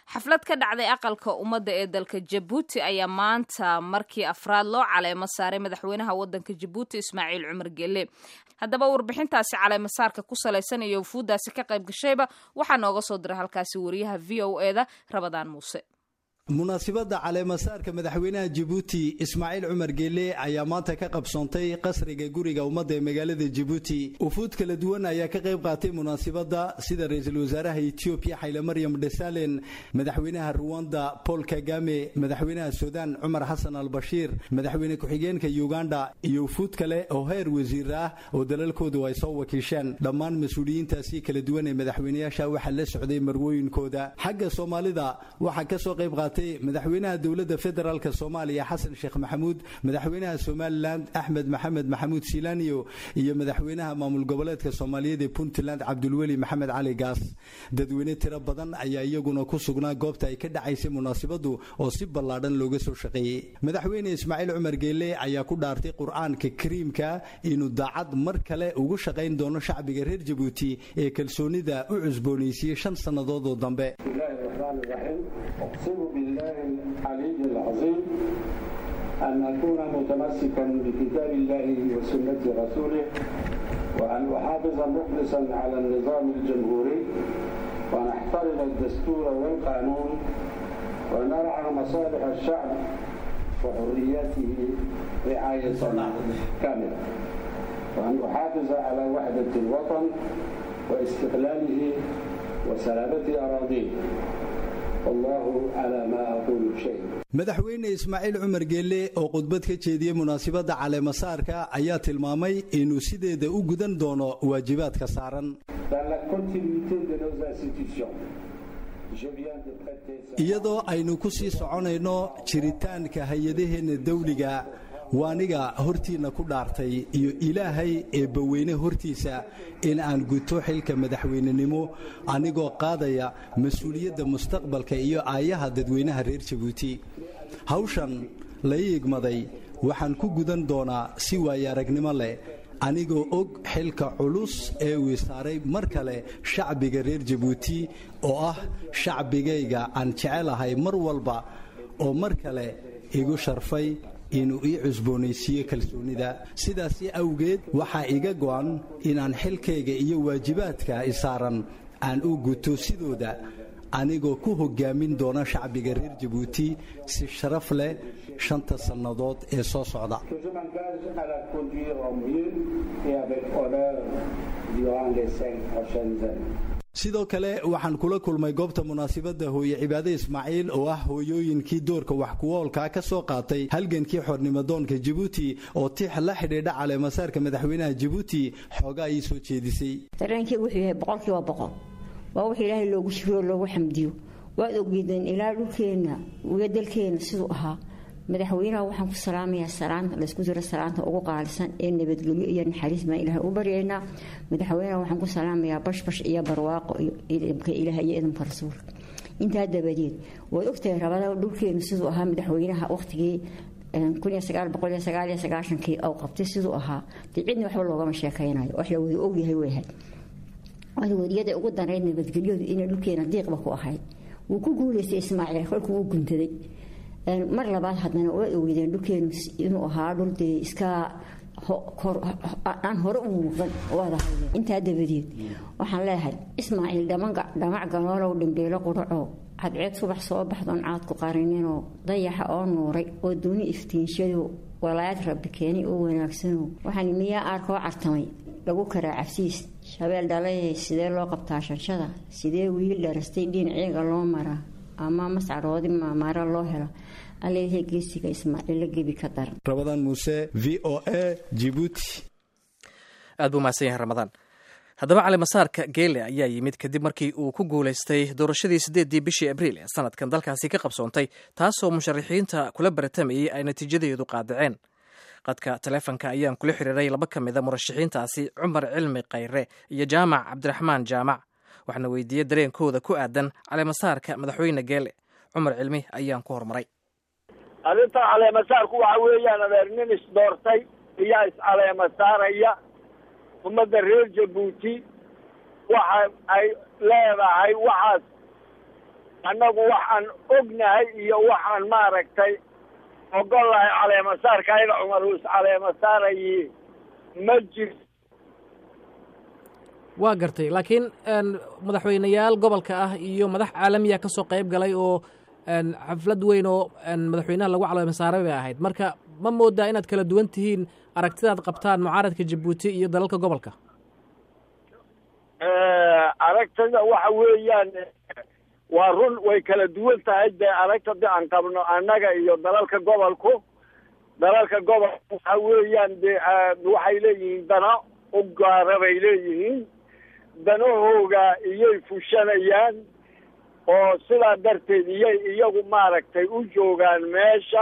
xaflad ka dhacday aqalka ummadda ee dalka jabuuti ayaa maanta markii afraad loo caleemo saaray madaxweynaha waddanka jabuuti ismaaciil cumar gelle haddaba warbixintaasi caleemasaarka ku salaysan iyo wufuuddaasi ka qayb gashayba waxaa nooga soo diray halkaasi wariyaha v o eda rabadaan muuse munaasibadda caleemasaarka madaxweynaha jabuuti ismaaciil cumar geele ayaa maanta ka qabsoontay qasriga guriga ummadda ee magaalada jabuuti ufuud kala duwan ayaa ka qayb qaatay munaasibadda sida ra-iisul wasaaraha etoobiya xayle maryam dhesalen madaxweynaha ruwanda paul kagame madaxweynaha suudaan cumar xasan albashiir madaxweyne ku-xigeenka uganda iyo ufuud kale oo heer wasiir ah oo dalalkoodu ay soo wakiisheen dhammaan mas-uuliyiintaasi kala duwan ee madaxweynayaasha waxaa la socday marwooyinkooda xagga soomaalida waxaa kasoo qayb qaatay madaxweynaha dowladda federaalk soomaaliya xasan sheekh maxamuud madaxweynaha somalilan axmed maxamed maxamuud silaniyo iyo madaxweynaha maamul goboleedka soomaaliyeed ee puntland cabdulweli maxamed cali gaas dadweyne tiro badan ayaa iyaguna ku sugnaa goobta ay ka dhacaysay munaasibadu oo si ballaadhan looga soo shaqeeyey madaxweyne ismaaciil cumar geele ayaa ku dhaartay qur-aanka kariimka inuu daacad mar kale ugu shaqayn doono shacbiga reer jabuuti ee kalsoonida u cusboonaysiiyey shan sannadood oo dambe بالله العلي العظيم أن أكون متمسكا بكتاب الله وسنة رسوله وأن أحافظ مخلصا على النظام الجمهوري وأن أحترم الدستور والقانون وأن أرعى مصالح الشعب وحرياته رعاية كاملة وأن أحافظ على وحدة الوطن واستقلاله وسلامة أراضيه madaxweyne ismaaciil cumar geelle oo khudbad ka jeediyey munaasibadda caleemasaarka ayaa tilmaamay inuu sideeda u gudan doono waajibaadka saaran iyadoo aynu ku sii soconayno jiritaanka hay-adaheenna dawliga waaniga hortiinna ku dhaartay iyo ilaahay eebbaweyne hortiisa in aan guto xilka madaxweynenimo anigoo qaadaya mas-uuliyadda mustaqbalka iyo aayaha dadweynaha reer jabuuti hawshan la iigmaday waxaan ku gudan doonaa si waayo aragnimo leh anigoo og xilka culus ee uu saaray mar kale shacbiga reer jabuuti oo ah shacbigayga aan jecelahay mar walba oo mar kale igu sharfay inuu ii cusboonaysiiyo kalsoonida sidaasi awgeed waxaa iga go'an inaan xilkayga iyo waajibaadka isaaran aan u guto sidooda anigoo ku hogaamin doona shacbiga reer jabuuti si sharaf leh shanta sannadood ee soo socda sidoo kale waxaan kula kulmay goobta munaasibadda hooye cibaade ismaaciil oo ah hooyooyinkii doorka wax kuwoolkaa ka soo qaatay halgankii xornimadoonka jabuuti oo tix la xidhiidha caleemasaarka madaxweynaha jabuuti xoogaa ii soo jeedisay dareenkii wuxuu yahay boqolkiiba boqol waa wix ilaahay loogu shukriyo loogu xamdiyo waad oggeedeen ilaa dhulkeenna iyo dalkeenna siduu ahaa madaxweynaha waxaan ku salaamayaa salaanta laysku jiro salaanta ugu qaalisan ee nabadgelyo iyo naxariis baan ilaahay u baryaynaa madaxweynaha waxaan ku salaamayaa bashbash iyo barwaaqo iyo idamka ilaah iyo idamka rasuulka intaa dabadeed waad ogtahay rabada dhulkeenu siduu ahaa madaxweynaha waqtigii kii ou qabtay siduu ahaa dee cidna waxba loogama sheekaynayo wax la wada ogyahay weyahay wadwariyada ugu danayd nabadgelyadu inay dhulkeena diiqba ku ahayd wuu ku guulaystay ismaaciil kolkuu uu guntaday mar labaad haddana waad ogeydeen dhulkeenu inuu ahaa dhul dee iska aan hore u muuqdan waada hadleen intaa dabadeed waxaan leeyahay ismaaciil dhamac galoolow dhimbeelo quraco cadceed subax soo baxdoon caadku qarininoo dayaxa oo nuuray oo duni iftiinshado walaayad rabbi keenay oo wanaagsano waxaan miyaa aarkoo cartamay lagu karaa cabsiis shabeel dhalayay sidee loo qabtaa shanshada sidee wiil dharastay dhinaciga loo maraa ama mascaroodi maamaara loo helo alleeyahay geesiga ismaaciilla gebi ka daran rabadaan muuse v o a jibuuti aad buu mahadsan yahay ramadaan haddaba calimasaarka geele ayaa yimid kadib markii uu ku guulaystay doorashadii siddeeddii bishii abriil ee sanadkan dalkaasi ka qabsoontay taasoo musharaxiinta kula baratamayay ay natiijadeedu qaadaceen qadka taleefonka ayaan kula xiriiray laba ka mida murashaxiintaasi cumar cilmi khayre iyo jaamac cabdiraxmaan jaamac waxaana weydiiyey dareenkooda ku aadan caleemasaarka madaxweyne geele cumar cilmi ayaan ku hormaray arrinta caleemasaarku waxa weeyaan adeer nin isdoortay iyaa iscaleemasaaraya ummadda reer jabuuti waxa ay leedahay waxaas annagu waxaan ognahay iyo waxaan maaragtay ogolahay caleemasaarka ayaga cumar uu is caleemasaarayi ma jirto waa gartay laakiin madaxweyneyaal gobolka ah iyo madax caalamiya ka soo qayb galay oo xaflad weyn oo madaxweynaha lagu caleemasaaray bay ahayd marka ma moodaa inaad kala duwan tihiin aragtidaad qabtaan mucaaradka jabuuti iyo dalalka gobolka aragtada waxa weeyaan waa run way kala duwan tahay dee aragtada aan qabno annaga iyo dalalka gobolku dalalka gobolka waxa weeyaan de waxay leeyihiin dana u gaara bay leeyihiin danahooga iyay fushanayaan oo sidaa darteed iyay iyagu maaragtay u joogaan meesha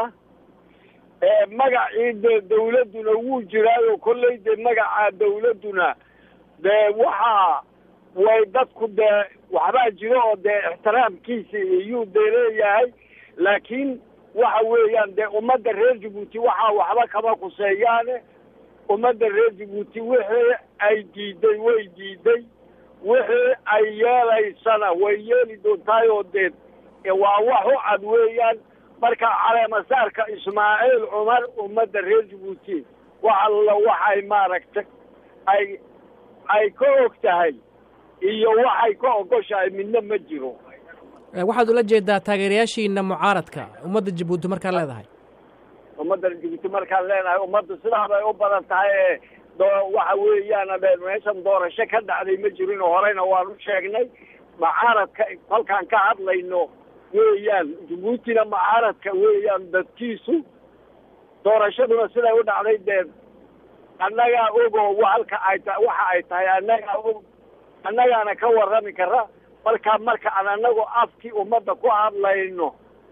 magacii dee dawladduna wuu jiraayo kolley dee magaca dawladduna dee waxaa way dadku dee waxbaa jiro oo dee ixtiraamkiisa iyuu dee leeyahay laakiin waxa weeyaan dee ummadda reer jabuuti waxaa waxba kama kuseeyaane ummadda reer jabuuti wixii ay diiday way diiday wixii ay yeelaysana way yeeli doontaay oo dee waa wax u cad weeyaan marka caleemasaarka ismaaciil cumar ummadda reer jabuuti wax alla waxay maaragtay ay ay ka og tahay iyo waxay ka ogoshahay midna ma jiro waxaad ula jeedaa taageerayaashiina mucaaradka ummadda jabuuti markaad leedahay ummadda jabuuti markaan leenahay ummadda sidaa bay u badan tahay ee waxa weeyaan meeshan doorasho ka dhacday ma jirin horeyna waan u sheegnay mucaaradka kolkaan ka hadlayno weeyaan jabuutina mucaaradka weeyaan dadkiisu doorashaduna siday u dhacday dee annagaa ogoo halka ay ta waxa ay tahay annagaa og annagaana ka warrami kara marka marka aan annagu afkii ummadda ku hadlayno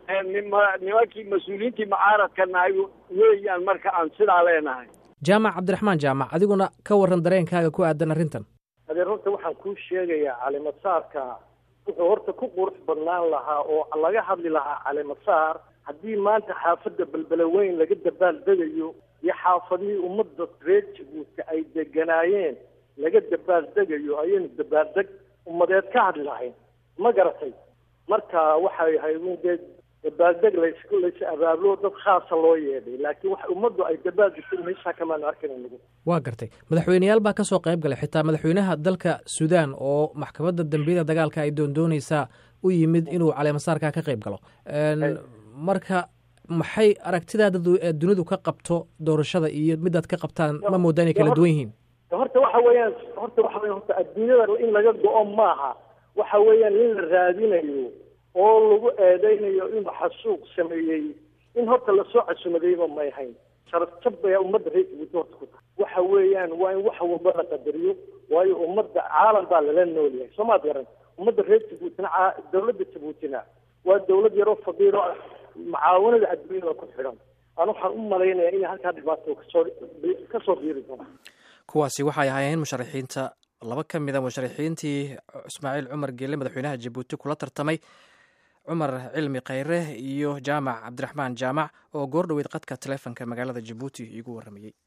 nimankii mas-uuliyiintii mucaaradka nahay weeyaan marka aan sidaa leenahay jaamac cabdiraxmaan jaamac adiguna ka warran dareenkaaga ku aadan arrintan adee runta waxaan kuu sheegayaa caleemasaarka wuxuu horta ku qurux badnaan lahaa oo laga hadli lahaa caleemasaar haddii maanta xaafadda belbele weyn laga dabaaldegayo iyo xaafadihii ummadda reer jabuuti ay deganaayeen laga dabaaldegayo ayaynu dabaaldeg ummadeed ka hadli lahayn ma garatay marka waxay ahayd un dee dabaaldeg lays lays abaabulo dad khaasa loo yeedhay laakiin wax ummaddu ay dabaaldegtay meeshaa kamaanu arkayn nagu waa gartay madaxweyneyaal baa ka soo qayb galay xitaa madaxweynaha dalka suudaan oo maxkamadda dambiyada dagaalka ay doondoonaysaa u yimid inuu caleemasaarkaa ka qayb galo marka maxay aragtidaada dunidu ka qabto doorashada iyo midaad ka qabtaan ma moodaa inay kala duwan yihiin horta waxa weeyaan horta waxa weya horta adduunyada in laga go-o maaha waxa weeyaan in la raadinayo oo lagu eedeynayo inuu xasuuq sameeyey in horta lasoo casumadayba may hayn sharafjab baya ummadda reer jabuuti horta ku tahay waxa weeyaan waa in wax walba la qadariyo waayo ummadda caalam baa lala nool yahay soo maad garan ummadda reer jabuutina dawladda jabuutina waa dawlad yaroo fadiilo ah mucaawanada adduunyada ku xidhan aan waxaan u malaynayaa inay halkaa dhibaato kasoo kasoo biiri doonto kuwaasi waxay ahaayeen musharaxiinta laba ka mid a musharaxiintii ismaaciil cumar geelle madaxweynaha jabuuti kula tartamay cumar cilmi khayre iyo jaamac cabdiraxmaan jaamac oo goor dhoweyd qadka taleefonka magaalada jabuuti iigu warramayey